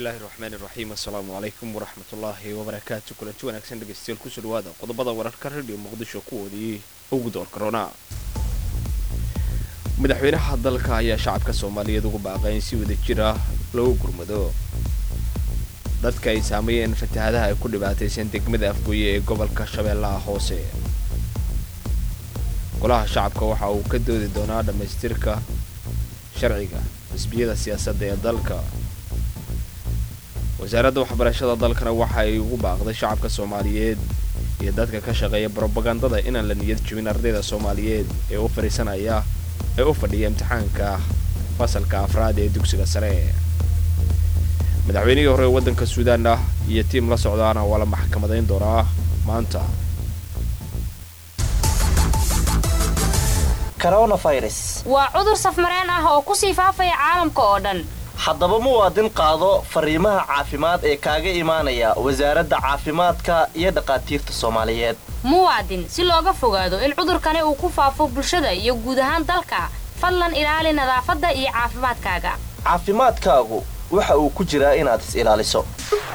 bismillahi raxmaani raxiim assalaamu calaykum waraxmatullaahi wabarakaatu kulanti wanaagsan dhegeystayaal kusoo dhawaada qodobada wararka radio muqdisho kuwoodii ugu door korona madaxweynaha dalka ayaa shacabka soomaaliyeed ugu baaqay in si wada jir ah loogu gurmado dadka ay saameeyeen fatahadaha ay ku dhibaataysan degmada afgooye ee gobolka shabeellaha hoose golaha shacabka waxa uu ka doodi doonaa dhammaystirka sharciga xisbiyada siyaasadda ee dalka wasaaradda waxbarashada dalkana waxa ay ugu baaqday shacabka soomaaliyeed iyo dadka ka shaqeeya brobagandada inaan la niyad jebin ardayda soomaaliyeed ee u fadhiisanaya ee u fadhiya imtixaanka fasalka afraad ee dugsiga sare madaxweynihii hore ee waddanka suudaan ah iyo tiim la socdaana waa la maxkamadayn doonaa maanta waa cudur safmareen ah oo ku sii faafaya caalamka oo dhan haddaba muwaadin qaado fariimaha caafimaad ee kaaga imaanaya wasaaradda caafimaadka iyo dhakhaatiirta soomaaliyeed muwaadin si looga fogaado in cudurkani uu ku faafo bulshada iyo guud ahaan dalka fadlan ilaali nadaafadda iyo caafimaadkaaga caafimaadkaagu waxa uu ku jiraa inaad is ilaaliso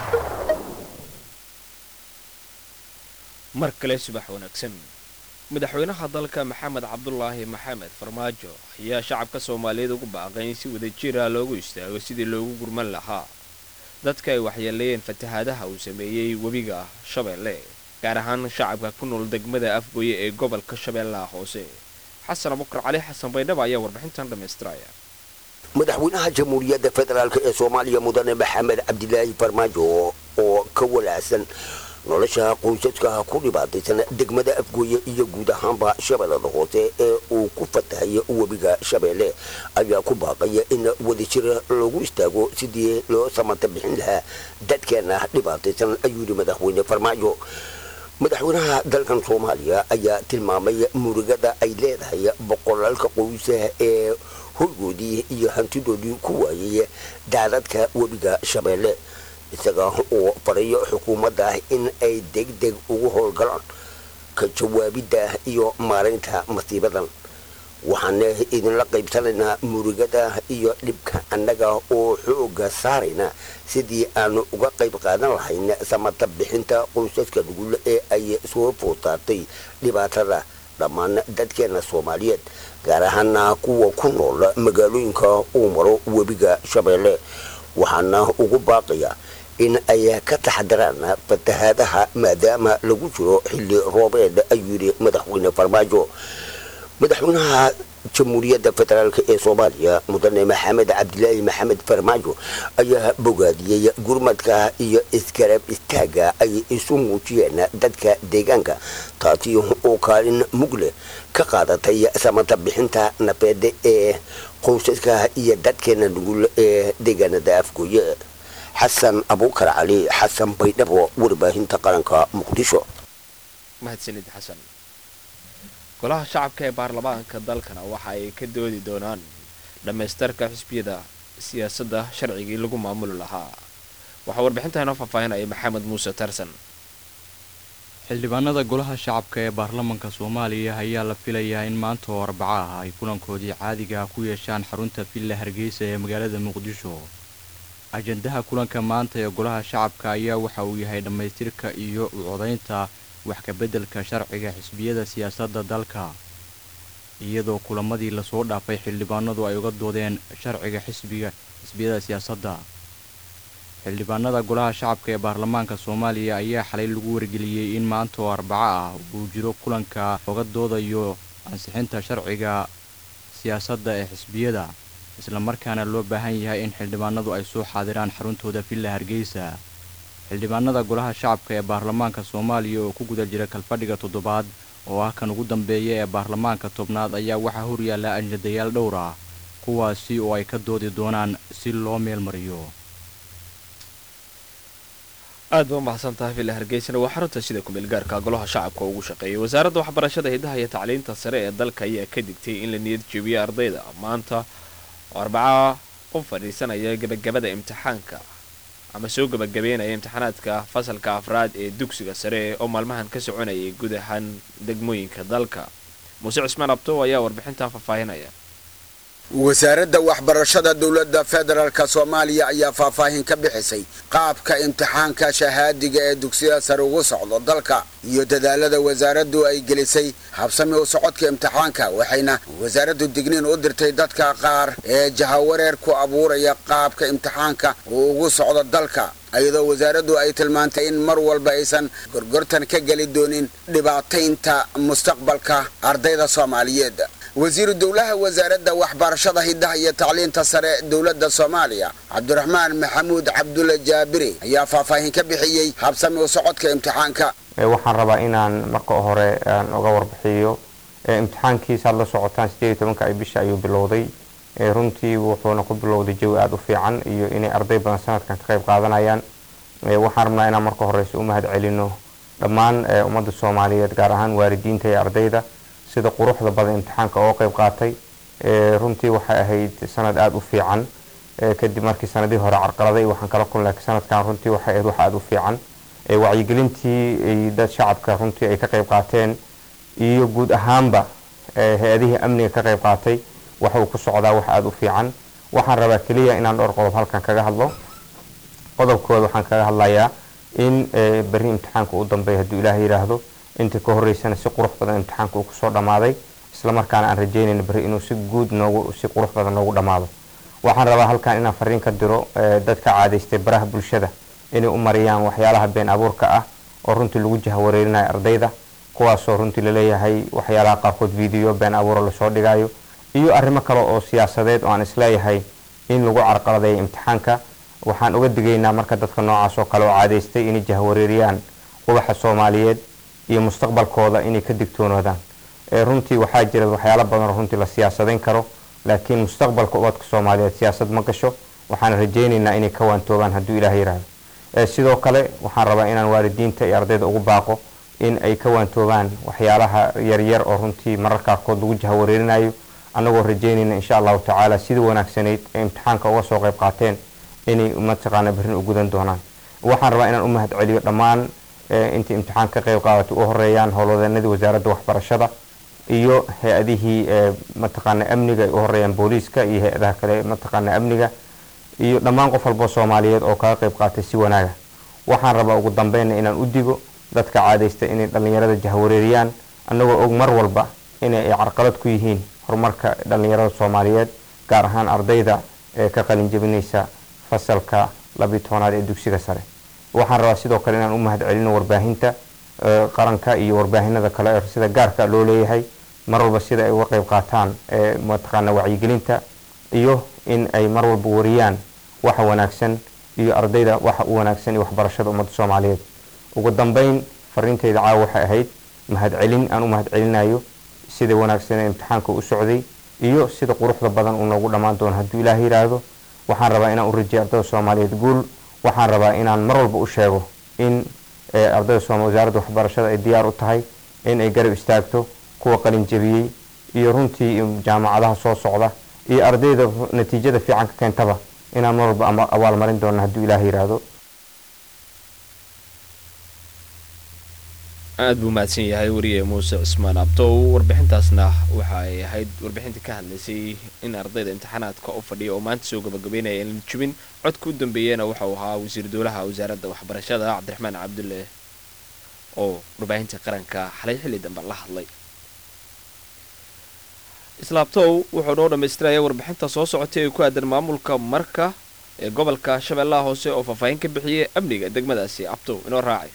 mar kale subax wanaagsan madaxweynaha dalka maxamed cabdulaahi maxamed farmaajo ayaa shacabka soomaaliyeed ugu baaqay in si wada jira loogu istaago sidii loogu gurman lahaa dadka ay waxyeeleeyeen fatahaadaha uu sameeyey webiga shabeelle gaar ahaan shacabka ku nool degmada afgooye ee gobolka shabeellaha hoose xasan abukar cali xasan baydhaba ayaa warbixintan dhammaystiraya madaxweynaha jamhuuriyadda federaalk ee soomaaliya mudane maxamed cabdilaahi farmaajo oo ka walaacsan nolosha qoysaska ku dhibaataysan degmada afgooye iyo guud ahaanba shabeellada hoose ee uu ku fatahayo webiga shabeelle ayaa ku baaqaya in wadajir loogu istaago sidii loo samata bixin lahaa dadkeena dhibaataysan ayuu yidhi madaxweyne farmaajo madaxweynaha dalkan soomaaliya ayaa tilmaamay murugada ay leedahay boqolaalka qoysa ee hoygoodii iyo hantidoodii ku waayay daadadka webiga shabeelle isaga oo farayo xukuumadda in ay degdeg ugu howlgalaan ka jawaabidda iyo maaraynta masiibadan waxaana idinla qaybsanaynaa murugada iyo dhibka annaga oo xooga saarayna sidii aanu uga qayb qaadan lahayn samata bixinta qoysaska nugul ee ay soo food saartay dhibaatada dhammaan dadkeena soomaaliyeed gaar ahaana kuwa ku nool magaalooyinka uu maro webiga shabeelle waxaana ugu baaqaya in ay ka taxadaraan fatahaadaha maadaama lagu jiro xilli roobeed ayuu yidhi madaxweyne farmaajo madaxweynaha jamhuuriyadda federaalk ee soomaaliya mudane maxamed cabdilaahi maxamed farmaajo ayaa bogaadiyey gurmadka iyo iskarab istaaga ay isu muujiyeen dadka deegaanka taasi oo kaalin mugle ka qaadatay samata bixinta nafeed ee qoysaska iyo dadkeena nugul ee deegaanada afgooye xasan abuukar cali xasan baydhabo warbaahinta qaranka muqdisho mahadsanid xasan golaha shacabka ee baarlamaanka dalkana waxa ay ka doodi doonaan dhammaystarka xisbiyada siyaasadda sharcigii lagu maamuli lahaa waxaa warbixinta inoo faahfaahinaya maxamed muuse tarsan xildhibaanada golaha shacabka ee baarlamanka soomaaliya ayaa la filayaa in maanta oo arbaco ah ay kulankoodii caadiga ku yeeshaan xarunta villa hargeysa ee magaalada muqdisho ajandaha kulanka maanta ee golaha shacabka ayaa waxa uu yahay dhammaystirka iyo u codaynta wax kabeddelka sharciga xisbiyada siyaasadda dalka iyadoo kulamadii lasoo dhaafay xildhibaanadu ay uga doodeen sharciga xisbiga xisbiyada siyaasadda xildhibaanada golaha shacabka ee baarlamaanka soomaaliya ayaa xalay lagu wargeliyey in maanta oo arbaco ah uu jiro kulanka oga doodayo ansixinta sharciga siyaasadda ee xisbiyada islamarkaana loo baahan yahay in xildhibaanadu ay soo xaadiraan xaruntooda villa hargeysa xildhibaanada golaha shacabka ee baarlamaanka soomaaliya oo ku guda jira kalfadhiga toddobaad oo ah kan ugu dambeeya ee baarlamaanka tobnaad ayaa waxaa horyaalla ajadayaal dhowr ah kuwaasi oo ay ka doodi doonaan si loo meelmariyo aad ba umahadsan tahay villa hargeysana waa xarunta sida kumeelgaarka golaha shacabka ugu shaqeeyay wasaaradda waxbarashada hidaha iyo tacliinta sare ee dalka ayaa ka digtay in la niyad jebiyo ardayda maanta oo arbaca u fadhiisanaya gebagabada imtixaanka ama soo gebagabeynaya imtixaanaadka fasalka afraad ee dugsiga sare oo maalmahan ka soconayay guud ahaan degmooyinka dalka muuse cismaan abto ayaa warbixintan faahfaahinaya wasaaradda waxbarashada dowladda federaalk soomaaliya ayaa faahfaahin ka bixisay qaabka imtixaanka shahaadiga ee dugsiyada sare ugu socdo dalka iyo dadaalada wasaaraddu ay gelisay habsami u socodka imtixaanka waxayna wasaaraddu digniin u dirtay dadka qaar ee jahawareer ku abuuraya qaabka imtixaanka uu ugu socdo dalka iyadoo wasaaraddu ay tilmaantay in mar walba aysan gorgortan ka geli doonin dhibaataynta mustaqbalka ardayda soomaaliyeed wasiiru dowlaha wasaaradda waxbarashada hiddaha iyo tacliinta sare dowladda soomaaliya cabdiraxmaan maxamuud cabdulle jaabiri ayaa faahfaahin ka bixiyey habsami u socodka imtixaanka waxaan rabaa inaan marka hore aan uga warbixiyo imtixaankiisaad la socotaan sideed iyo tobanka ay bisha ayuu bilowday runtii wuxuuna ku bilowday jawi aada u fiican iyo inay arday badan sanadkan ka qayb qaadanayaan waxaan rabnaa inaan marka horeyse u mahad celino dhammaan ummadda soomaaliyeed gaar ahaan waalidiinta iyo ardayda sida quruxda badan imtixaanka oo qayb qaatay runtii waxay ahayd sanad aada u fiican kadib markii sanadihii hore carqaladay waxaan kala kulnay sanadkan runtii waxay ahayd wax aada u fiican wacyigelintii dad shacabka runtii ay ka qayb qaateen iyo guud ahaanba hay-adihii amniga ka qayb qaatay waxa uu ku socdaa wax aada u fiican waxaan rabaa keliya inaan dhowr qodob halkan kaga hadlo qodobkooda waxaan kaga hadlayaa in berri imtixaanka u dambeeya hadduu ilaah yidhaahdo intii ka horeysana si qurux badan imtixaanka uu kusoo dhammaaday islamarkaana aan rajeynayna berri inuu si guud noogu si qurux badan noogu dhammaado waxaan rabaa halkan inaan fariin ka diro dadka caadaystay baraha bulshada inay u mariyaan waxyaalaha been abuurka ah oo runtii lagu jahawareerinayo ardayda kuwaasoo runtii laleeyahay waxyaalaha qaarkood video been abuuro lasoo dhigayo iyo arrimo kale oo siyaasadeed oo aan isleeyahay in lagu carqaladeeyo imtixaanka waxaan uga digaynaa marka dadka noocaas oo kale oo caadaystay inay jahawareeriyaan qubaxa soomaaliyeed iyo mustaqbalkooda inay ka digtoonoodaan runtii waxaa jira waxyaalo badan oo runtii la siyaasadayn karo laakiin mustaqbalka ubadka soomaaliyeed siyaasad ma gasho waxaan rajaynaynaa inay ka waantoobaan hadduu ilaah yidhaahdo sidoo kale waxaan rabaa inaan waalidiinta iyo ardayda ugu baaqo in ay ka waantoobaan waxyaalaha yaryar oo runtii marar qaarkood lagu jahawareerinayo annagoo rajaynayna insha allahu tacaala sidii wanaagsanayd ee imtixaanka uga soo qayb qaateen inay mataqaana berrin u gudan doonaan waxaan rabaa inaan u mahad celiyo dhammaan intii imtixaan ka qayb qaadatay u horeeyaan howlwadeenadii wasaaradda waxbarashada iyo hay-adihii mataqaana amniga ay u horeeyaan booliiska iyo hay-adaha kale mataqaana amniga iyo dhammaan qof walboo soomaaliyeed oo kaga qayb qaatay si wanaaga waxaan rabaa ugu dambeynna inaan u digo dadka caadaysta inay dhallinyarada jahwareeriyaan annagoo og mar walba inay ay carqalad ku yihiin horumarka dhallinyarada soomaaliyeed gaar ahaan ardayda ee ka qalin jebinaysa fasalka labiyi tobanaad ee dugsiga sare waxaan rabaa sidoo kale inaan u mahad celino warbaahinta qaranka iyo warbaahinada kale ee sida gaarka loo leeyahay mar walba sida ay uga qayb qaataan mataqaana wacyigelinta iyo in ay mar walba wariyaan waxa wanaagsan iyo ardayda waxa u wanaagsan iyo waxbarashada ummadda soomaaliyeed ugu dambeyn fariintayda caawa waxay ahayd mahad celin aan u mahad celinayo sida wanaagsan ee imtixaanka u socday iyo sida quruxda badan uu noogu dhammaan doono hadduu ilaah yidhaahdo waxaan rabaa inaan u rajiyo ardayda soomaaliyeed guul waxaan rabaa inaan mar walba u sheego in ardayda sooma wasaaradda waxbarashada ay diyaar u tahay in ay garab istaagto kuwa qalin jebiyey iyo runtii jaamacadaha soo socda iyo ardayda natiijada fiican ka keentaba inaan mar walba abaalmarin doono hadduu ilaah yidhaahdo aad buu mahadsan yahay wariye muuse cismaan abtow warbixintaasna waxa ay ahayd warbixintii ka hadlaysay in ardayda imtixaanaadka u fadhiya oo maanta soo gabagabeynaya in jubin codka u dambeeyena waxa uu ahaa wasiir dowlaha wasaaradda waxbarashada cabdiraxmaan cabdulle oo warbaahinta qaranka xalay xilli dambe la hadlay islaabtow wuxuu noo dhammaystiraya warbixinta soo socotay ee ku aadan maamulka marka ee gobolka shabeellaha hoose oo faahfaahin ka bixiyay amniga degmadaasi abtow inoo raacay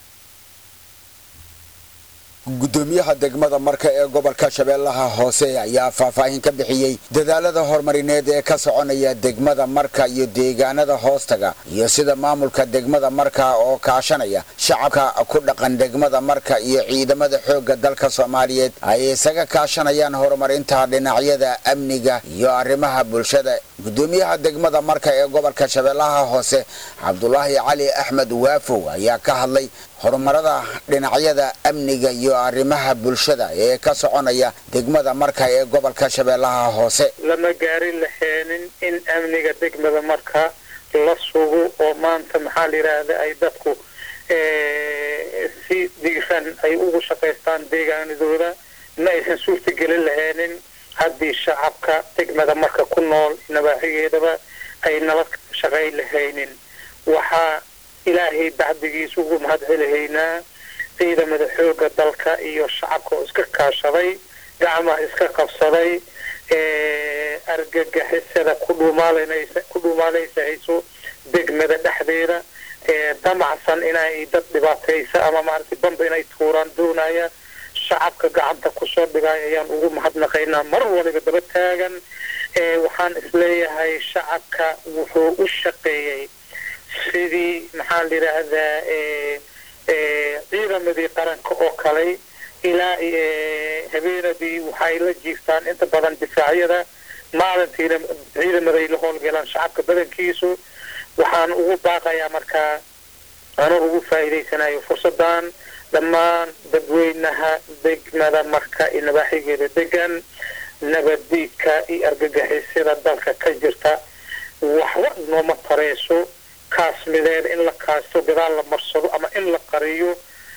gudoomiyaha degmada marka ee gobolka shabeellaha hoose ayaa faahfaahin ka bixiyey dadaalada horumarineed ee ka soconaya degmada marka iyo deegaanada hoostaga iyo sida maamulka degmada marka oo kaashanaya shacabka ku dhaqan degmada marka iyo ciidamada xoogga dalka soomaaliyeed ay isaga kaashanayaan horumarinta dhinacyada amniga iyo arrimaha bulshada gudoomiyaha degmada marka ee gobolka shabeellaha hoose cabdulaahi cali axmed waafow ayaa ka hadlay horumarada dhinacyada amniga iyo arrimaha bulshada ee ka soconaya degmada marka ee gobolka shabeellaha hoose lama gaarin laheenin in amniga degmada marka la sugo oo maanta maxaa la yidhaahda ay dadku si diiran ay ugu shaqaystaan deegaanadooda ma aysan suurtagelin laheenin haddii shacabka degmada marka ku nool nabaaxigeedaba ay nabad shaqay lahaynin waxaa ilaahay bacdigiisa ugu mahad celihaynaa ciidamada xooga dalka iyo shacabka oo iska kaashaday gacmaha iska qabsaday argagixisada ku dhuumaalanaysa ku dhuumaalaysahayso degmada dhexdeeda damacsan inay dad dhibaataysa ama maaragtay bamba inay tuuraan doonaya shacabka gacanta kusoo dhigay ayaan ugu mahadnaqaynaa mar waliba daba taagan waxaan isleeyahay shacabka wuxuu u shaqeeyey sidii maxaa la yidhaahdaa ciidamadii qaranka oo kale ilaa habeenadii waxay la jiiftaan inta badan difaacyada maalintiina ciidamaday la howlgalaan shacabka badankiisu waxaan ugu baaqayaa markaa anoo ugu faa'iidaysanayo fursadan dhammaan dadweynaha degmada marka iyo nabaaxigeeda degan nabaddiidka iyo argagixisada dalka ka jirta waxba nooma tareyso kaasmideed in la kaasto gadaal la marsado ama in la qariyo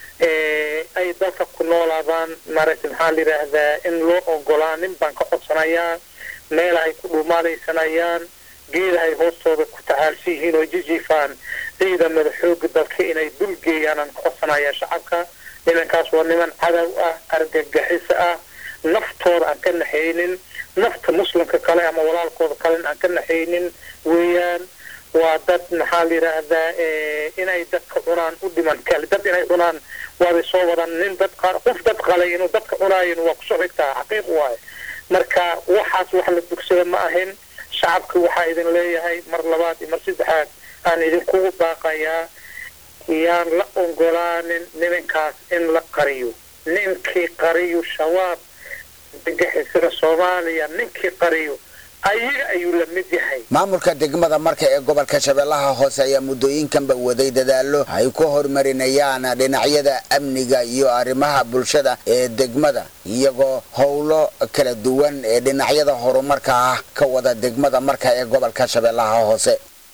ay dalka ku noolaadaan maaragtay maxaa la yidhaahdaa in loo ogolaanin baan ka codsanayaa meelahay ku dhuumaalaysanayaan geedahay hoostooda ku tacaalsan yihiin oo jijiifaan ciidamada xooga dalka inay dulgeeyaan aan ka codsanayaa shacabka nimankaas waa niman cadow ah argagixiso ah naftooda aan ka naxaynin nafta muslimka kale ama walaalkooda kalena aan ka naxaynin weeyaan waa dad maxaa la yidhaahdaa inay dadka cunaan u dhiman kale dad inay cunaan waabay soo wadaan nin dad qof dad qalay inuu dadka cunaayin waa kusoo xigtaa xaqiiq waaye marka waxaas wax la dugsada ma ahin shacabka waxaa idin leeyahay mar labaad iyo mar saddexaad aan idinkugu baaqayaa yaan la ogolaanin nimankaas in la qariyo ninkii qariyo shabaab argagixisada soomaaliya ninkii qariyo ayaga ayuu la mid yahay maamulka degmada marka ee gobolka shabeellaha hoose ayaa muddooyinkanba waday dadaallo ay ku horumarinayaan dhinacyada amniga iyo arrimaha bulshada ee degmada iyagoo howlo kala duwan ee dhinacyada horumarka ah ka wada degmada marka ee gobolka shabeellaha hoose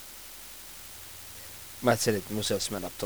mahadsanid muuse cismaan abtow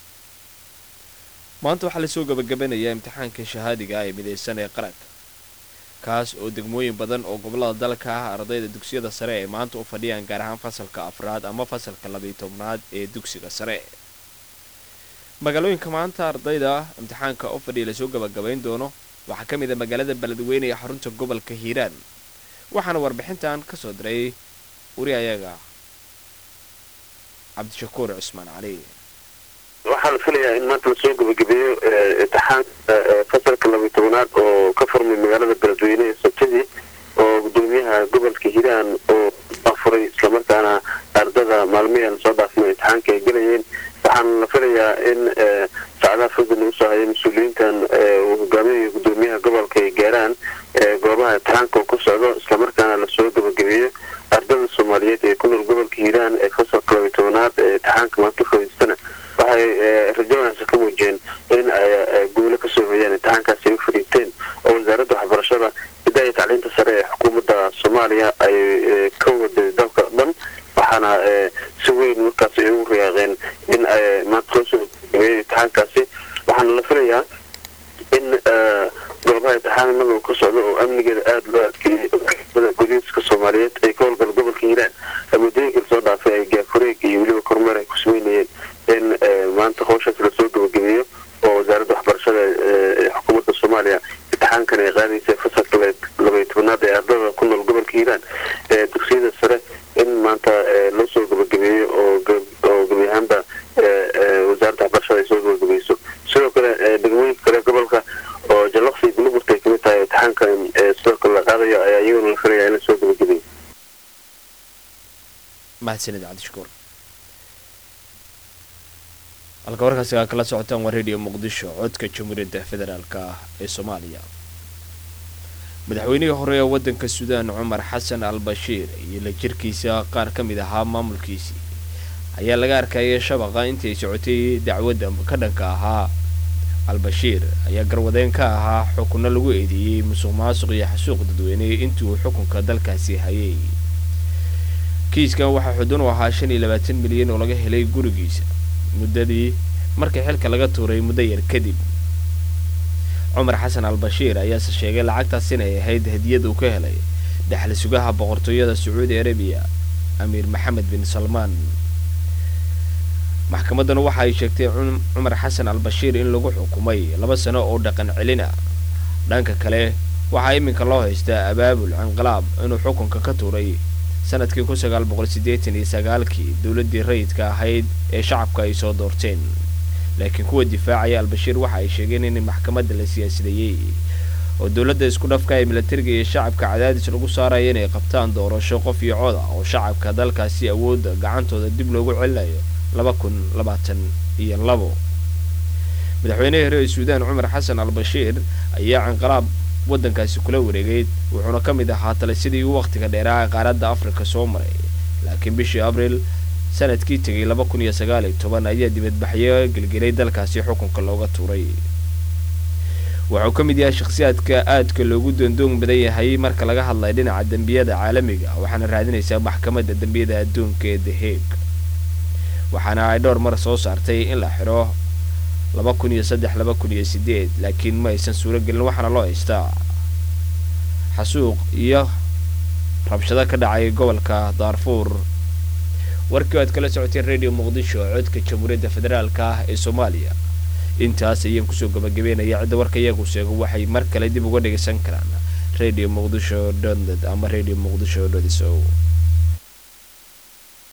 maanta waxaa lasoo gabagabanayaa imtixaanka shahaadiga ee midaysan ee qaranka kaas oo degmooyin badan oo gobolada dalka ah ardayda dugsiyada sare ay maanta u fadhiyaan gaar ahaan fasalka afraad ama fasalka labiiyo tobnaad ee dugsiga sare magaalooyinka maanta ardayda imtixaanka u fadhiya lasoo gabagabayn doono waxaa ka mid a magaalada beledweyne ee xarunta gobolka hiiraan waxaana warbixintan ka soo diray wari ayaga cabdishakuur cusmaan cali waxaa la filayaa in maanta lasoo gabagabeeyo imtixaanka fasalka labiyo tobanaad oo ka furmay magaalada beledweyne ee sabtidii oo gudoomiyaha gobolka hiiraan oo afuray islamarkaana ardada maalmihii lasoo dhaafmay imtixaanka ay gelayeen waxaana la filayaa in saacadaha fooda lagu soo hayay mas-uuliyiintan uu hogaaminayo gudoomiyaha gobolka ay gaaraan goobaha imtixaanka uu ku socdo islamarkaana lasoo gabagabeeyo ardada soomaaliyeed ee ku nool gobolka hiiraan ee fasalka labiyo tobanaad ee imtixaanka maanta fadhiistana waxay rajo wanaagsan ka muujiyeen in ay guulo kasoo hoyaan imtixaankaasi ay u fadhiisteen oo wasaaradda waxbarashada hidaaya tacliinta sare ee xukuumadda soomaaliya ay ka waday dalka dhan waxaana si weyn markaas ay ugu riyaaqeen in ay maanta loo soo gabeeyay imtixaankaasi waxaana la filayaa in goobaha imtixaanada uu ka socdo oo amnigeeda aada loo adkeeyey guddiska soomaaliyeed ay ka howlgala gobolka hiiraan muddooyinka lasoo dhaafay ay gaafureeg iyo weliba kormeer ay ku sameynayeen in maanta howshaas lasoo gabagabeeyo oo wasaaradda waxbarashada ee xukuumadda soomaaliya imtixaankan ay qaadaysa fasalka labaiyo tobanaad ee ardada ku nool gobolka hiiraan ee dugsiyada sare in maanta loo soo gabagabeeyo oo oo gebi ahaanba wasaaradda waxbarashada ay soo gabagabeyso sidoo kale degmooyinka kale gobolka oo jallaqsi iyo guluburta ay kamid tahay imtixaankan sidoo kale la qaadayo ayaa iyaguna la filaya in lasoo gabagabeeyo mahadsanid cabdishakuur halka warkaasi aa kala socotaan waa radio muqdisho codka jamhuuriyadda federaalk ah ee soomaaliya madaxweynihii hore ee waddanka suudaan cumar xasan al bashiir iyo la jirkiisa qaar ka mid ahaa maamulkiisii ayaa laga arkayay shabaqa intii socotay dacwadda ka dhanka ahaa al-bashiir ayaa garwadeen ka ahaa xukunno lagu eedeeyey musuq maasuq iyo xasuuq dadweyne intii uu xukunka dalkaasi hayay kiiskan waxaa xudun u ahaa shan iyo labaatan milyan oo laga helay gurigiisa muddadii markii xilka laga tuuray muddo yar kadib cumar xasan al bashiir ayaase sheegay lacagtaas inay ahayd hadiyad uu ka helay daxli sugaha boqortooyada sacuudi arabiya amiir maxamed bin salmaan maxkamadduna waxa ay sheegtay cumar xasan al bashiir in lagu xukumay laba sano oo dhaqan celina dhanka kale waxaa iminka loo haystaa abaabul inqilaab inuu xukunka ka tuuray sanadkii kun sagaal boqol siddeetan iyo sagaalkii dowladdii rayidka ahayd ee shacabka ay soo doorteen laakiin kuwa difaacaya albashiir waxa ay sheegeen in maxkamadda la siyaasideeyey oo dowladda isku dhafka ee milatariga iyo shacabka cadaadis lagu saaraya inay qabtaan doorasho qof iyo cod ah oo shacabka dalkaasi awoodda gacantooda dib loogu celinayo laba kun labaatan iyo labo madaxweynihii hore ee suudaan cumar xasan al bashiir ayaa inqilaab waddankaasi kula wareegay wuxuuna ka mid ahaa talisidii uu wakhtiga dheeraa qaaradda afrika soo maray laakiin bishii abriil sanadkii tegay laba kun iyo sagaal iyo toban ayaa dibadbaxyo gelgelay dalkaasi xukunka looga tuuray wuxuu ka mid yahay shakhsiyaadka aadka loogu doondoon badan yahay marka laga hadlayo dhinaca dembiyada caalamiga waxaana raadinaysaa maxkamadda dembiyada adduunka ee the hague waxaana ay dhowr mar soo saartay in la xidho laba kun iyo saddex laba kun iyo sideed laakiin ma aysan suuro gelin waxaana loo haystaa xasuuq iyo rabshado ka dhacay gobolka daarfuur warkii o aad kala socoteen radio muqdisho codka jamhuuriyadda federaalka ah ee soomaaliya intaas ayaan kusoo gabagabeynaya cidda warka iyagu sheego waxay mar kale dib uga dhegaysan karaan radio muqdisho dot net ama radio muqdisho dot so